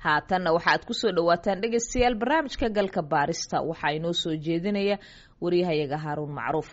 haatanna waxaad kusoo dhawaataan dhegaystayaal barnaamijka galka baarista waxaa inoo soo jeedinaya waryahayaga haaruun macruuf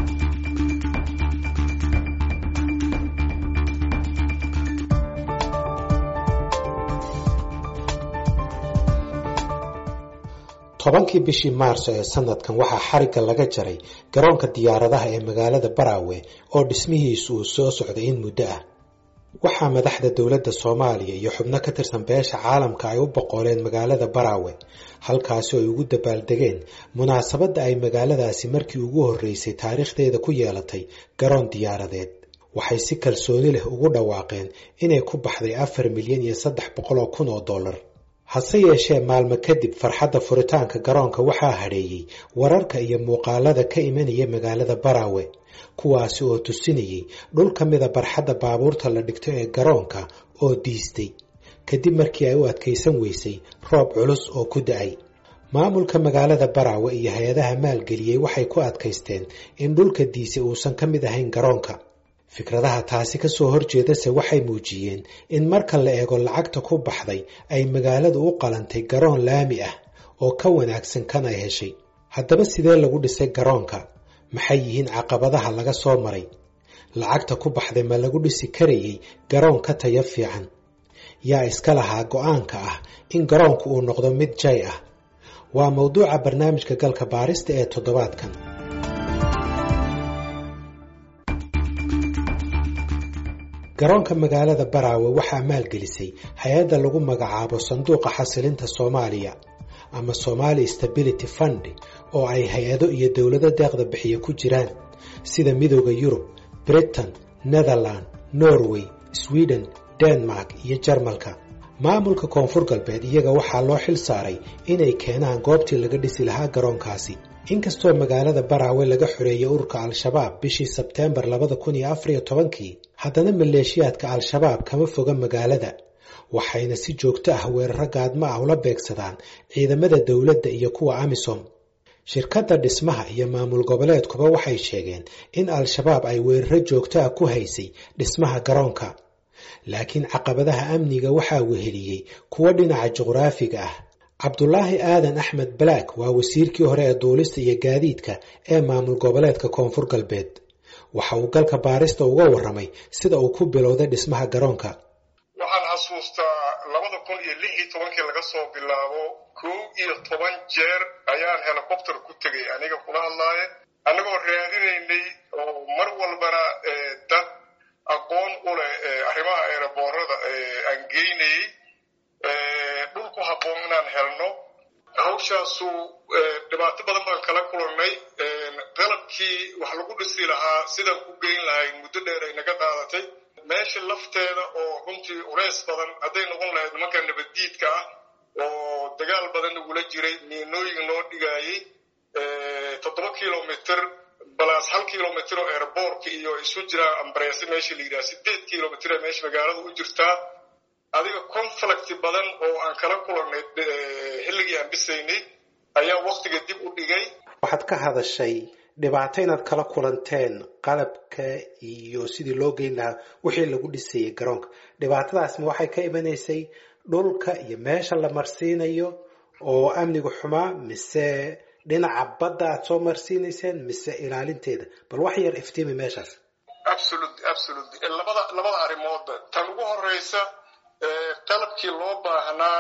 tobankii bishii maarso ee sanadkan waxaa xarigga laga jaray garoonka diyaaradaha ee magaalada baraawe oo dhismihiisu uu soo socday in muddo ah waxaa madaxda dowladda soomaaliya iyo xubno ka tirsan beesha caalamka ay u boqoleen magaalada baraawe halkaasi oo ay ugu dabaaldegeen munaasabadda ay magaaladaasi markii ugu horreysay taariikhdeeda ku yeelatay garoon diyaaradeed waxay si kalsooni leh ugu dhawaaqeen inay ku baxday afar milyan iyo saddex boqol oo kun oo dollar hase yeeshee maalmo kadib farxadda furitaanka garoonka waxaa hadheeyey wararka iyo muuqaalada ka imanaya magaalada baraawe kuwaasi oo tusinayay dhul ka mida barxadda baabuurta la dhigto ee garoonka oo diistay kadib markii ay u adkaysan weysay roob culus oo ku da-ay maamulka magaalada baraawe iyo hay-adaha maalgeliyey waxay ku adkaysteen in dhulka diisay uusan ka mid ahayn garoonka fikradaha taasi ka soo horjeedase waxay muujiyeen in marka la eego lacagta ku baxday ay magaaladu u qalantay garoon laami ah oo ka wanaagsan kan ay heshay haddaba sidee lagu dhisay garoonka maxay yihiin caqabadaha laga soo maray lacagta ku baxday ma lagu dhisi karayay garoon ka tayo fiican yaa iska lahaa go-aanka ah in garoonku uu noqdo mid jay ah waa mawduuca barnaamijka galka baarista ee toddobaadkan garoonka magaalada baraawe waxaa maalgelisay hay-adda lagu magacaabo sanduuqa xasilinta soomaaliya ama somali stability fund oo ay hay-ado iyo dowlado deeqda bixiya ku jiraan sida midooda yurub britain netherland norway sweden denmark iyo jarmalka maamulka koonfur galbeed iyaga waxaa loo xil saaray inay keenaan goobtii laga dhisi lahaa garoonkaasi inkastoo magaalada baraawe laga xoreeyay ururka al-shabaab bishii sebteembar labada kun iyo afariyo tobankii haddana maleeshiyaadka al-shabaab kama foga magaalada waxayna si joogto ah weeraro gaadmo ah ula beegsadaan ciidamada dowladda iyo kuwa amisom shirkadda dhismaha iyo maamul goboleedkuba waxay sheegeen in al-shabaab ay weeraro joogto ah ku haysay dhismaha garoonka laakiin caqabadaha amniga waxaa weheliyey kuwo dhinaca juqraafiga ah cabdulaahi aadan axmed balaak waa wasiirkii hore ee duulista iyo gaadiidka ee maamul goboleedka koonfur galbeed waxa uu galka baarista uga warramay sida uu ku bilowday dhismaha garoonka waxaan xasuustaa labada kun iyo lix iyo tobankii laga soo bilaabo kow iyo toban jeer ayaan helicopter ku tegay aniga kula hadlaaye annagoo raadinaynay oo mar walbana dad aqoon u leh arrimaha eeraboorada aan geynayey dhul ku habboon inaan helno hawshaasu dhibaato badan baan kala kulannay qalabkii wax lagu dhisi lahaa sidaan ku geyn lahayn muddo dheer ay naga qaadatay meesha lafteeda oo runtii uleys badan hadday noqon lahayd nimanka nabaddiidka ah oo dagaal badan nagula jiray miinooyin noo dhigaayey toddoba kilomitr balaas hal kilomitr oo airboortka iyo isu jiraa ambareese meesha la yidhaha sideed kilomitr ee meesha magaalada u jirtaa adiga conflict badan oo aan kala kulannay xilligii aan dhisaynay ayaa waktiga dib u dhigay waxaad ka hadashay dhibaato inaad kala kulanteen qalabka iyo sidii loo geyn lahaa wixii lagu dhisayay garoonka dhibaatadaasma waxay ka imanaysay dhulka iyo meesha la marsiinayo oo amnigu xumaa mise dhinaca badda aad soo marsiinayseen mise ilaalinteeda bal wax yar iftiimi meeshaas absolut absolut labada labada arrimoodba tan ugu horeysa qalabkii loo baahnaa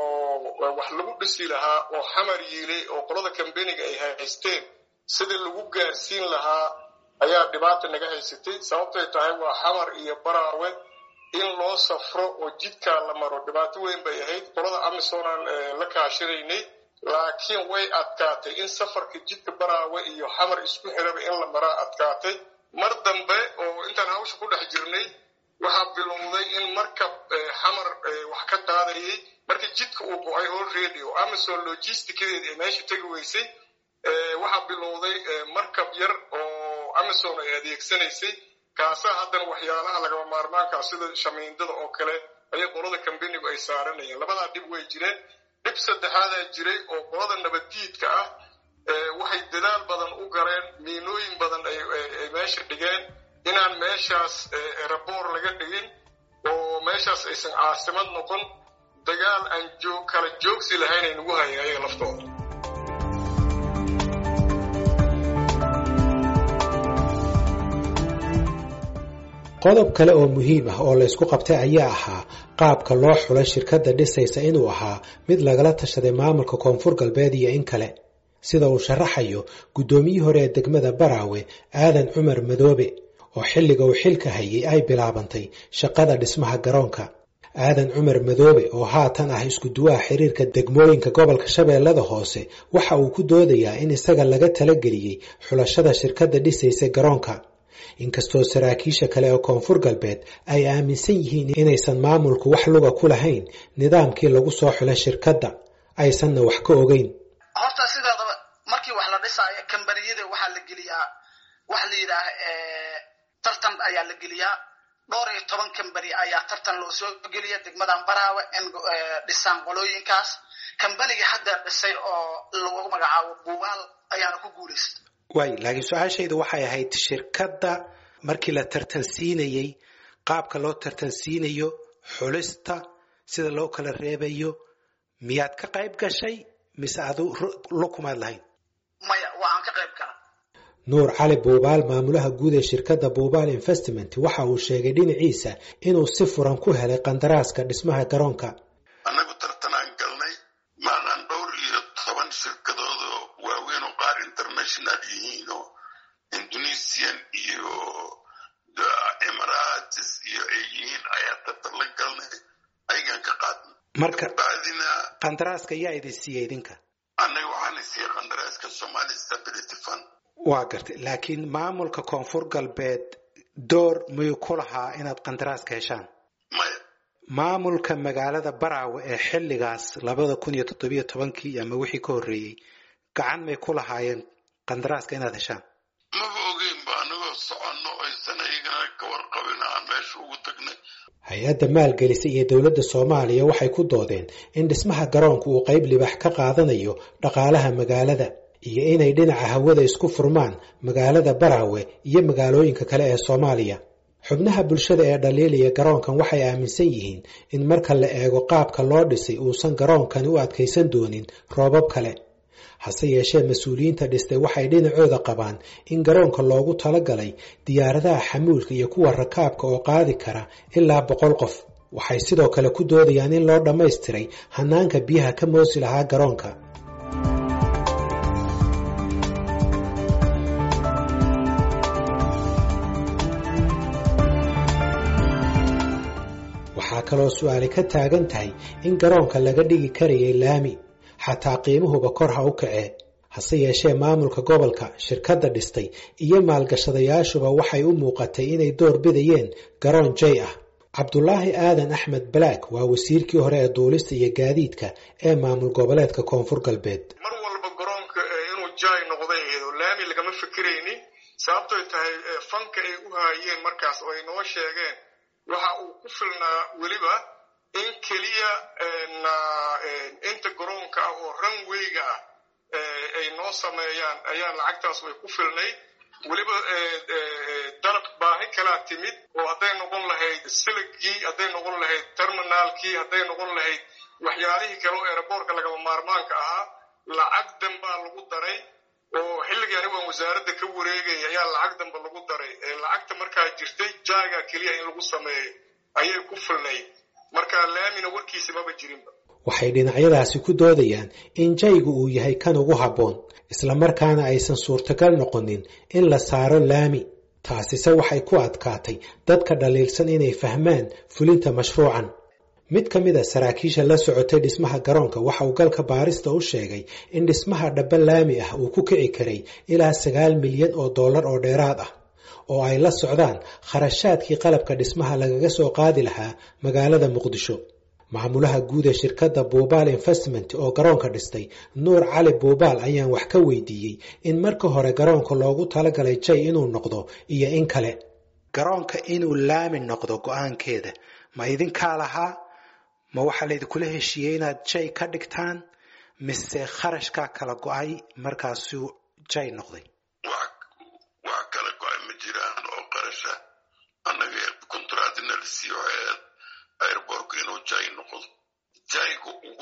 oo wax lagu dhisi lahaa oo xamar yiilay oo qolada kambeniga ay haysteen sidii lagu gaarsiin lahaa ayaa dhibaata naga haysatay sababtay tahay waa xamar iyo baraawe in loo safro oo jidkaa la maro dhibaato weyn bay ahayd qolada amisoonaan la kaashinaynay laakiin way adkaatay in safarka jidka baraawe iyo xamar isku xiraba in la maraa adkaatay mar dambe oo intaan hawsha ku dhex jirnay waxaa bilowday in markab xamar wax ka qaadayay markii jidka uu go-ay already oo amazon logisticadeeda ay meesha tegi weysay waxaa bilowday markab yar oo amazon ay adeegsanaysay kaasaa haddana waxyaalaha lagama maarmaankaa sida shamiindada oo kale ayay qolada kambenigu ay saaranayeen labadaa dhib way jireen dhib saddexaadaa jiray oo qolada nabaddiidka ah waxay dadaal badan u galeen miinooyin badan ay meesha dhigeen inaan meeshaas eraboor laga dhigin oo meeshaas aysan caasimad noqon dagaal aan joog kala joogsi lahayn ay nagu hayeen ayaga laftooda qodob kale oo muhiim ah oo laysku qabtay ayaa ahaa qaabka loo xulay shirkadda dhisaysa inuu ahaa mid lagala tashaday maamulka koonfur galbeed iyo in kale sida uu sharaxayo guddoomiyii hore ee degmada baraawe aadan cumar madoobe oo xilliga uu xilka hayay ay bilaabantay shaqada dhismaha garoonka aadan cumar madoobe oo haatan ah isku duwaha xiriirka degmooyinka gobolka shabeellada hoose waxa uu ku doodayaa in isaga laga talageliyey xulashada shirkadda dhisaysa garoonka inkastoo saraakiisha kale ee koonfur galbeed ay aaminsan yihiin inaysan maamulku wax luga ku lahayn nidaamkii lagu soo xulay shirkadda aysanna wax ka ogeyn horta sideedaba markii wax la dhisaayo kambaniyada waxaa la geliyaa waxa la yidhaah tartan ayaa la geliyaa dhowr iyo toban kambani ayaa tartan loo soo geliya degmadan baraawe in dhisaan qolooyinkaas kambanigii hadda dhisay oo lagu magacaabo buubaal ayaana ku guulaysta waay laakiin su-aashaydu waxay ahayd shirkadda markii la tartansiinayey qaabka loo tartansiinayo xulista sida loo kala reebayo miyaad ka qayb gashay mise adu lukumaad lahayn maya waa aan ka qayb gala nuur cali buubaal maamulaha guud ee shirkadda buubaal investment waxa uu sheegay dhinaciisa inuu si furan ku helay qandaraaska dhismaha garoonka annagu tartanaan galnay maanaan dhowr iyo toban shirkadooda waaweyn oo qaar international yihiin oo indonesian iyo emirates iyo ay yihiin ayaa tartan la galnay ayagaan ka qaadnay marka bacdina qandaraaska yaa idin siiyey idinka annaga waxaana siiyey qandaraaska somali stability fund waa gartay laakiin maamulka koonfur galbeed door miyuu ku lahaa inaad qandaraaska heshaan maya maamulka magaalada baraawe ee xilligaas labada kun iyo toddobiyo tobankii ama wixii ka horreeyey gacan may ku lahaayeen qandaraaska inaad heshaan maba ogeynba anagoo soconno aysan ayagana ka warqabin aan meesha ugu tagnay hay-adda maalgelisa iyo dowladda soomaaliya waxay ku doodeen in dhismaha garoonku uu qayb libax ka qaadanayo dhaqaalaha magaalada iyo inay dhinaca hawada isku furmaan magaalada baraawe iyo magaalooyinka kale ee soomaaliya xubnaha bulshada ee dhaliilaya garoonkan waxay aaminsan yihiin in marka la eego qaabka loo dhisay uusan garoonkani u adkaysan doonin roobab kale hase yeeshee mas-uuliyiinta dhistay waxay dhinacooda qabaan in garoonka loogu talagalay diyaaradaha xamuulka iyo kuwa rakaabka oo qaadi kara ilaa boqol qof waxay sidoo kale ku doodayaan in loo dhammaystiray hanaanka biyaha ka moosi lahaa garoonka waxaa kaloo su-aali ka taagan tahay in garoonka laga dhigi karayay laami xataa qiimuhuba kor ha u kacee hase yeeshee maamulka gobolka shirkadda dhistay iyo maalgashadayaashuba waxay u muuqatay inay door bidayeen garoon jay ah cabdulaahi aadan axmed balaak waa wasiirkii hore ee duulista iyo gaadiidka ee maamul goboleedka koonfur galbeed mar walba garoonka inuu jay noqday eedo laami lagama fikiraynin sababtoy tahay fanka ay u haayeen markaas oo ay noo sheegeen waxa uu ku filnaa weliba in keliya inta garoonka ah oo ranwayga ah ay noo sameeyaan ayaa lacagtaas way ku filnayd weliba dalab baahi kalaa timid oo hadday noqon lahayd siligii hadday noqon lahayd terminaalkii hadday noqon lahayd waxyaalihii kale oo eeraboorka lagama maarmaanka ahaa lacag danbaa lagu daray oo xilligii anigu aan wasaaradda ka wareegay ayaa lacag danba lagu daray lacagta markaa jirtay jaaga keliya in lagu sameeyo ayay ku filnayd marka laamina warkiisa maba jirinba waxay dhinacyadaasi ku doodayaan in jaygu uu yahay kan ugu habboon islamarkaana aysan suurtagal noqonin in la saaro laami taasise waxay ku adkaatay dadka dhaliilsan inay fahmaan fulinta mashruucan mid ka mid a saraakiisha la socotay dhismaha garoonka waxa uu galka baarista u sheegay in dhismaha dhaba laami ah uu ku kici karay ilaa sagaal milyan oo dollar oo dheeraad ah oo ay la socdaan kharashaadkii qalabka dhismaha lagaga soo qaadi lahaa magaalada muqdisho maamulaha guud ee shirkadda buubaal investment oo garoonka dhistay nuur cali buubaal ayaan wax ka weydiiyey in marka hore garoonka loogu talagalay jay inuu noqdo iyo in kale garoonka inuu laami noqdo go-aankeeda ma idinkaa lahaa ma waxaa laydinkula heshiiyey inaad jay ka dhigtaan mise kharashkaa kala go-ay markaasuu jay noqday wax kala go-ay ma jiraan oo qarasha annaga kontraadina la siiyo airborku inuu jay noqdo jay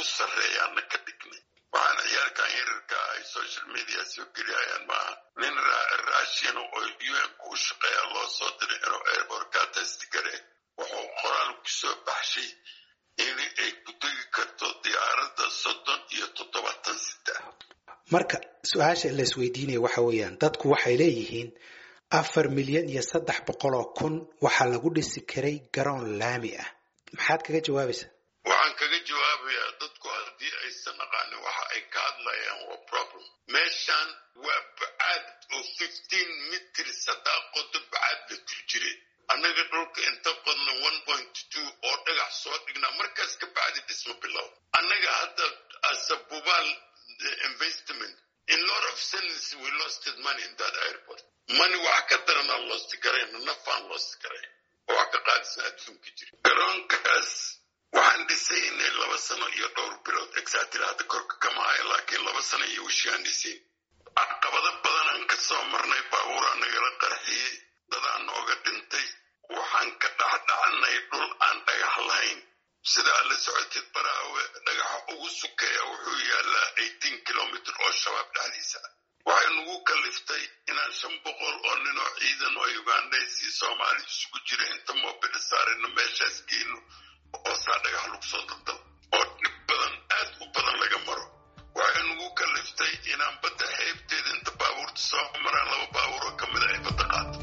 sarreeyaana ka dhignay waxaan ciyaalkan yararka ay social media soo geliyayaan maaha nin raashin oo un ku u shaqeeya loo soo diray inuu airbortka testigare wuxuu qoraal ku soo baxshay in ay ku tegi karto diyaaradda soddon iyo toddobaatan saddex marka su-aasha la isweydiinaya waxa weeyaan dadku waxay leeyihiin afar milyan iyo saddex boqol oo kun waxaa lagu dhisi karay garoon laami ah maxaad kaga jawaabaysaa waxaan kaga jawaabayaa dadku haddii aysan aqaanin waxa ay ka hadlayaan waa problem meeshan waa bacaad oo fifteen mitrs haddaa qodo bacaad la tur jiray annaga dhulka inta badna one point two oo dhagax soo dhignaa markaas ka bacdi dhisma bilow annaga hadda asabubaal investment in lot of sense we lost money in that airport money wax ka darana lost garayna nafaan lost garayn oo wax ka qaadisna adduunka jira garoonkaas waxaan dhisaynay laba sano iyo dhowr bilood exactly hadda korka kama haya laakiin laba sano iyo wishii aan dhisayn caqabado badanaan ka soo marnay baabuuraa nagala qarxiyey dadaan nooga dhintay waxaan ka dhexdhacanay dhul aan dhagax lahayn sidaa la socotid baraawe dhagaxa ugu sukeeya wuxuu yaalaa eighteen kilomitr oo shabaab dhexdiisa waxay nagu kaliftay inaan shan boqol oo nin oo ciidan oo ugandhays iyo soomaali isugu jira inta moobili saarino meeshaas geyno oo saa dhagax lagu soo daldal oo dhib badan aad u badan laga maro waxay nagu kaliftay inaan badda xeebteeda inta baabuurta soo maraan laba baabuur oo ka mida ay badda qaato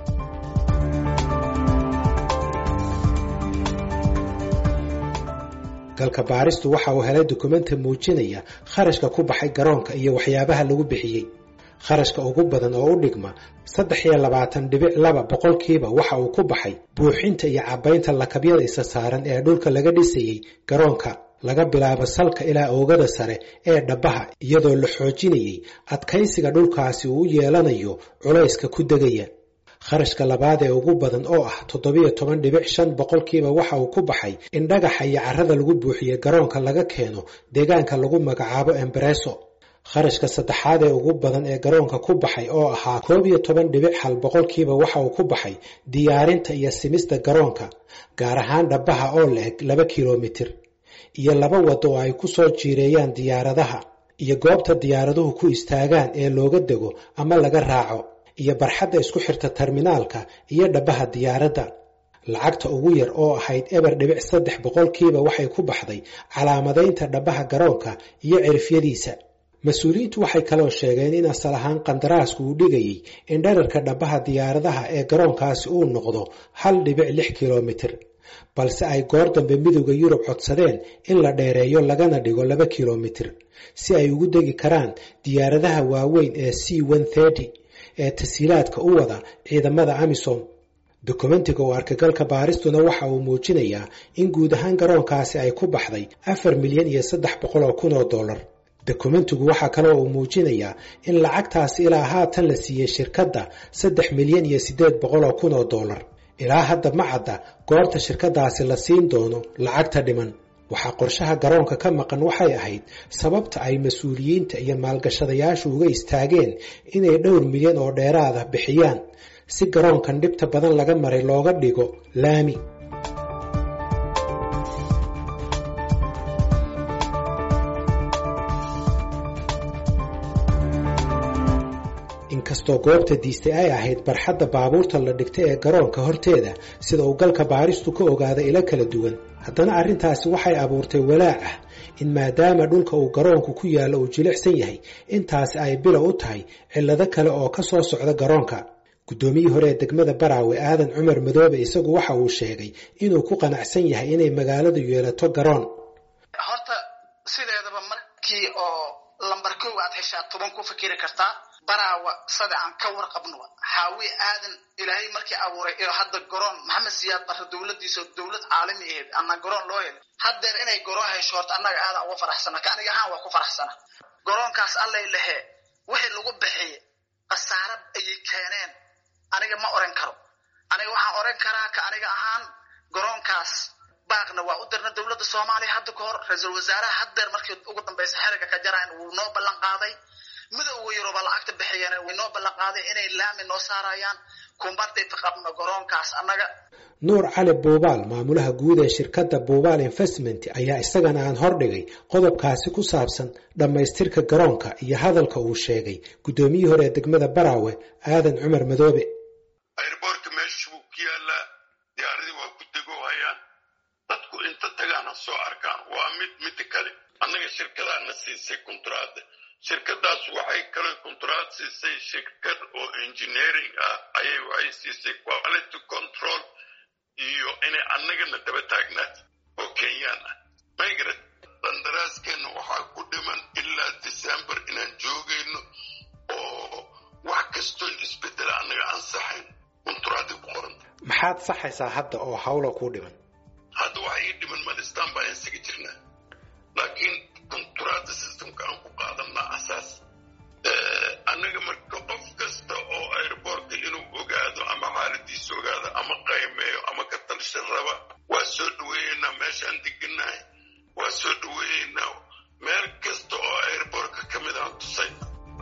galka baaristu waxa uu helay dukumenti muujinaya kharashka ku baxay garoonka iyo waxyaabaha lagu bixiyey kharashka ugu badan oo u dhigma saddex iyo labaatan dhibic laba boqolkiiba waxa uu ku baxay buuxinta iyo cabbaynta lakabyada isa saaran ee dhulka laga dhisayey garoonka laga bilaabo salka ilaa oogada sare ee dhabbaha iyadoo la xoojinayey adkaysiga dhulkaasi uu u yeelanayo culayska ku degaya kharashka labaad ee ugu badan oo ah toddobiyo toban dhibic shan boqolkiiba waxa uu ku baxay in dhagaxa iyo carrada lagu buuxiye garoonka laga keeno deegaanka lagu magacaabo embareso kharashka saddexaad ee ugu badan ee garoonka ku baxay oo ahaa koob iyo toban dhibic hal boqolkiiba waxa uu ku baxay diyaarinta iyo simista garoonka gaar ahaan dhabbaha oo la-eg laba kilomitir iyo laba wado oo ay ku soo jiireeyaan diyaaradaha iyo goobta diyaaraduhu ku istaagaan ee looga dego ama laga raaco iyo barxadda isku xirta terminaalka iyo dhabbaha diyaaradda lacagta ugu yar oo ahayd eber dhibic saddex boqolkiiba waxay ku baxday calaamadaynta dhabbaha garoonka iyo cirifyadiisa mas-uuliyiintu waxay kaloo sheegeen in asal ahaan qandaraasku uu dhigayey in dherarka dhabbaha diyaaradaha ee garoonkaasi uu noqdo hal dhibic lix kilomitir balse ay goor dambe midowda yurub codsadeen in la dheereeyo lagana dhigo laba kilomitir si ay ugu degi karaan diyaaradaha waaweyn ee c ee tasiilaadka u wada ciidamada amisom dokumentiga oo arkagalka baaristuna waxa uu muujinayaa in guud ahaan garoonkaasi ay ku baxday afar milyan iyo saddex boqol oo kun oo dollar dokumentigu waxaa kaloo uu muujinayaa in lacagtaasi ilaa haatan la siiyey shirkadda saddex milyan iyo siddeed boqol oo kun oo dollar ilaa hadda ma cadda goorta shirkadaasi la siin doono lacagta dhiman waxaa qorshaha garoonka ka maqan waxay ahayd sababta ay mas-uuliyiinta iyo maalgashadayaashu uga istaageen inay dhowr milyan oo dheeraada bixiyaan si garoonkan dhibta badan laga maray looga dhigo laami inkastoo goobta diistay ay ahayd barxadda baabuurta la dhigtay ee garoonka horteeda sida uu galka baaristu ka ogaaday ilo kala duwan haddana arrintaasi waxay abuurtay walaac ah in maadaama dhulka uu garoonku ku yaallo uu jilicsan yahay intaasi ay bilow u tahay cillado kale oo ka soo socda garoonka guddoomiyii hore ee degmada baraawe aadan cumar madoobe isagu waxa uu sheegay inuu ku qanacsan yahay inay magaaladu yeelato garoon horta sideedaba markii oo lambar kow aad heshaa toban ku fikiri kartaa baraawa sada aan ka warqabno xaawi aadan ilaahay markii abuuray iyo hadda garoon maxamed siyaad barre dowladiisa dowlad caalami ahayd ana garoon loo helay haddeer inay garoon hesho horta annaga aadan uga faraxsana ka aniga ahaan waa ku faraxsana garoonkaas allay lehe wixii lagu bixiye khasaara ayay keeneen aniga ma oran karo aniga waxaan oran karaa ka aniga ahaan garoonkaas baaqna waa u dirna dowladda soomaaliya hadda ka hor ra-iisul wasaaraha haddeer markii ugu dambaysa xeriga ka jarayn wuu noo ballan qaaday midowga yuruba lacagta bixiyeen way noo ballanqaaday inay laami noo saarayaan kumbardayta qabno garoonkaas annaga nuur cali buubaal maamulaha guud ee shirkadda buubaal investment ayaa isagana aan hordhigay qodobkaasi ku saabsan dhammaystirka garoonka iyo hadalka uu sheegay guddoomiyihii hore ee degmada baraawe aadan cumar madoobe airboortka meesha buu ku yaalaa diyaaradii waa ku degoohayaan dadku inta tagaana soo arkaan waa mid midda kale annaga shirkadaana siisay kontraada shirkadaas waxay kale kontraad siisay shirkad oo engineering ah ayay waxay siisay quality control iyo inay annagana daba taagnaad oo kenyaan ah maygara qandaraaskeenna waxaa ku dhiman ilaa december inaan joogayno oo wax kastoon isbedela annaga ansaxayn kontraadi ku qoranta maxaad saxaysaa hadda oo hawla kuu dhiman hadda waxa ii dhiman malistaan baa insaga jirnaa laakiin kontraada systemka aan ku qaadanaa asaas annaga marka qof kasta oo airboortka inuu ogaado ama xaaladiisa ogaado ama qaymeeyo ama ka talshan raba waa soo dhaweeyeynaa meeshaan deganahay waa soo dhaweeyeynaa meel kasta oo airboortka ka mid aan tusay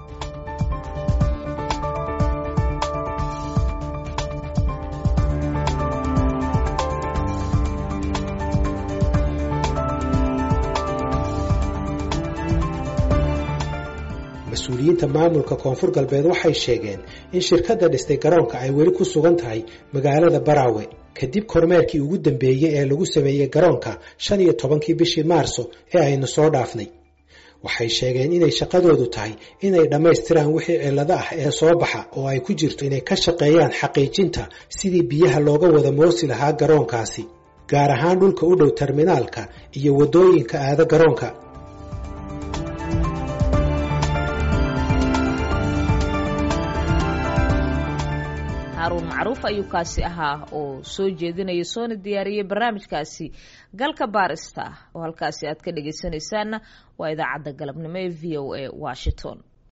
mas-uuliyiinta maamulka koonfur galbeed waxay sheegeen in shirkadda dhistay garoonka ay weli ku sugan tahay magaalada baraawe kadib kormeerkii ugu dambeeyey ee lagu sameeyey garoonka shan iyo tobankii bishii maarso ee aynu soo dhaafnay waxay sheegeen inay shaqadoodu tahay inay dhammaystiraan wixii cillado ah ee soo baxa oo ay ku jirto inay ka shaqeeyaan xaqiijinta sidii biyaha looga wada moosi lahaa garoonkaasi gaar ahaan dhulka u dhow terminaalka iyo waddooyinka aada garoonka haruun macruuf ayuu kaasi ahaa oo soo jeedinaya soona diyaariyey barnaamijkaasi galka baarista oo halkaasi aad ka dhegaysanaysaanna waa idaacadda galabnimo ee v o a washington